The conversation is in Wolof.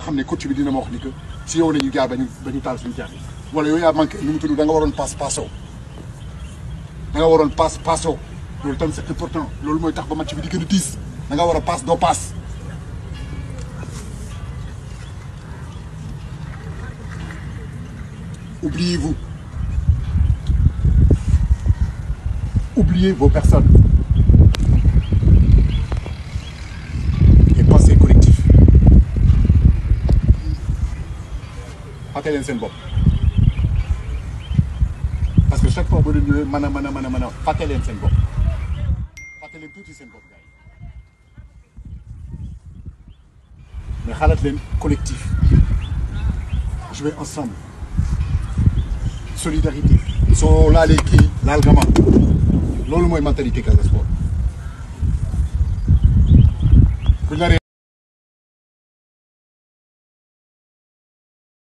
xam ne coach bi dina ma wax ni que si yow la ñu jaar ba ñu ba ñu taal suñu jaar wala yow yaa manqué nu mu tudd da nga waroon passe passo da nga waroon passe passo loolu tam c'est important loolu mooy tax ba match bi di gën a diis da nga war a passe doo passe. oubliez-vous oubliez vos personnes et pensez collectif fàtte leen seen bopp parce que chaque fois boo leen ñëwee mën a mën a mën a mën a fàtte leen seen bopp fàtte leen tuuti seen bopp gars yi mais xalaat leen collectif jouer ensemble solidarité soo laalee kii laal nga ma loolu mooy mentalité Casa Sport bu ñu naree